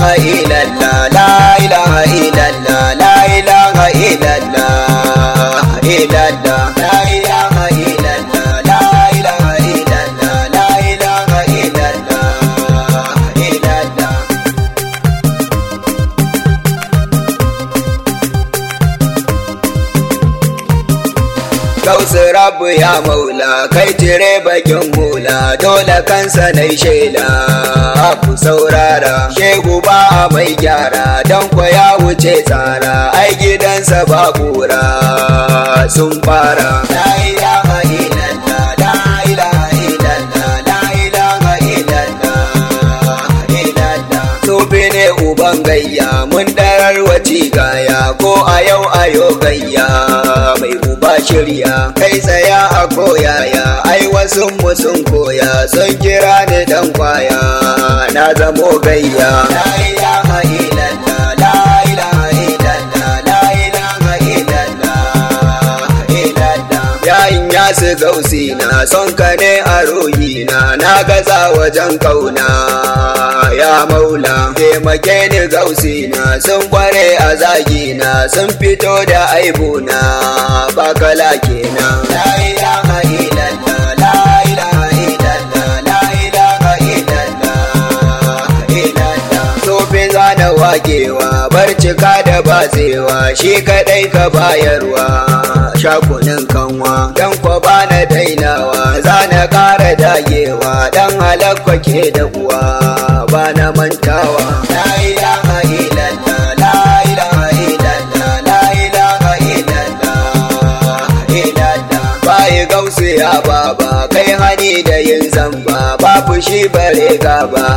ilaha illallah la ilaha illallah la ilaha illallah illallah la ilaha illallah la ilaha illallah la ilaha illallah illallah Gausu rabu ya maula kai cire bakin hula dole kansa na shela ku saurara shegu ba mai gyara don kwa ya wuce tsara ai gidansa ba kura sun fara la ilaha illallah la ilaha illallah la ilaha illallah illallah Sofi ne uban gayya mun darar waci gaya ko a yau ayo gayya mai uba shirya kai tsaya a koyaya ai wasu mu sun koya sun kira ni dan kwaya na zamo gayya la ilaha illallah la ilaha illallah la ilaha illallah illallah yayin ya su gausi na son ka ne a ruhina na gaza wajen kauna ya maula taimake ni gausi na sun kware a zagina sun fito da aibuna ba kala kenan la ilaha illallah la ilaha illallah la ilaha illallah illallah tofin zana wakewa barcika da batsewa shi kadai ka bayarwa shakunin kanwa dan kwa bana dainawa zana kara dagewa dan halakwa ke da uwa bana mantawa la ilaha illallah la ilaha illallah la ilaha illallah illallah bai gausu ya baba kai hani da yin zamba babu shi bare gaba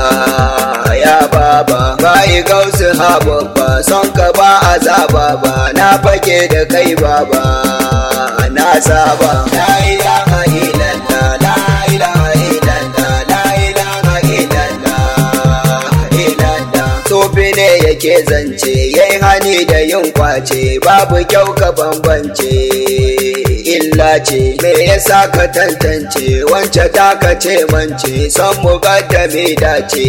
ya baba bai gausu ha babba son ka ba azaba ba na fake da kai baba na saba la ilaha illallah la ilaha illallah la ilaha illallah illallah sofi ne yake zance yayi hani da yin kwace babu kyau ka bambance illa ce me yasa ka tantance wance ta ka ce mance son mu me dace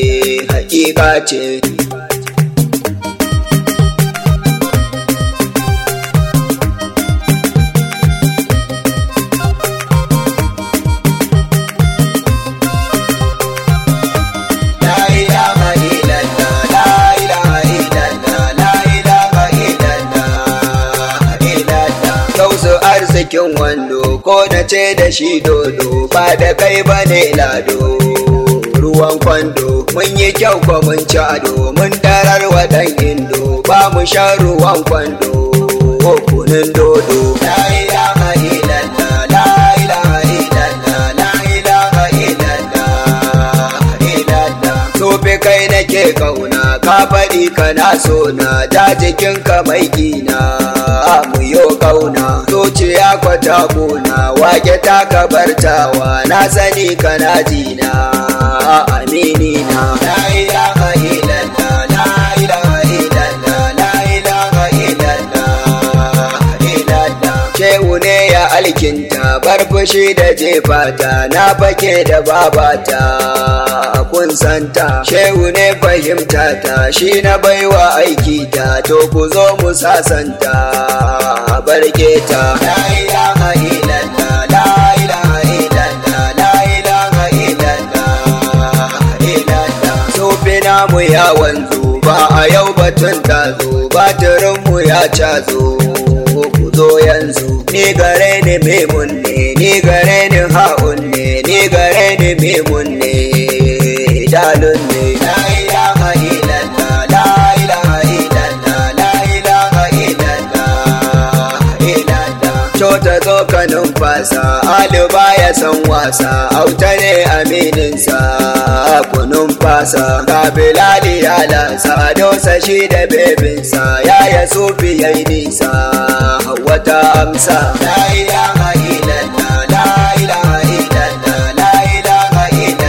hakika ce La ilaha illallah, la ilaha illallah, la ilaha illallah, illallah. Gausu arzikin wando ko na ce da shi dodo ba da kai ba ne lado. Ruwan kwando mun yi kyau ko mun ci ado mun tarar wa ɗan indo ba mu sha ruwan kwando ko kunin dodo. La ilaha illallah, la ilaha illallah, la ilaha illallah, illallah. Sofe kai nake kauna ka faɗi kana so na ja jikinka mai gina mu yo kauna zuciya kwata kuna wake ta kabartawa na sani kana jina amini na la ilaha illallah la ilaha illallah la ilaha illallah illallah shehu ne ya alkinta bar fushi da jefata na fake da babata kun santa shehu ne fahimta ta shi na baiwa aiki ta to ku zo mu sasanta barke ta la ilaha illallah la ilaha illallah la ilaha illallah illallah sofi namu ya wanzu ba a yau batun tazo batirin mu ya cazo ku zo yanzu ni gare ni memun ne ni gare ni ha'un ne ni gare ni memun ne dalun ne la ilaha illallah la ilaha illallah la ilaha illallah illallah Cota zo ka numfasa aliba ya san wasa auta ne amininsa ku numfasa ka bilali ya lasa dosa shi da bebinsa ya ya sufi ya yi nisa wata amsa la ilaha illallah la ilaha illallah la ilaha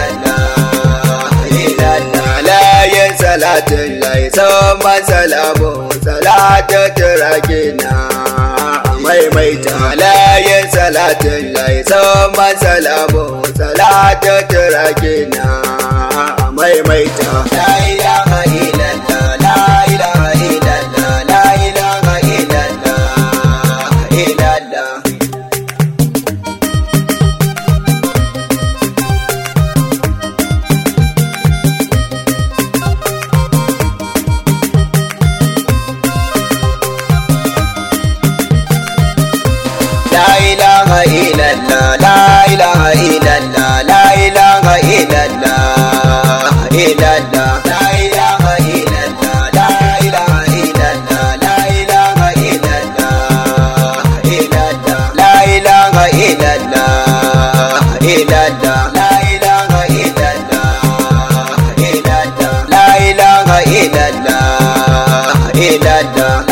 illallah illallah la yin salatin lai sama salamu salatu turakina maimaita layin salatin lai sama salamu salatu turakina maimaita la ilaha illallah ilaha illallah la ilaha illallah la ilaha illallah illallah la ilaha illallah la ilaha illallah la ilaha illallah illallah la ilaha illallah illallah la ilaha illallah illallah la ilaha illallah illallah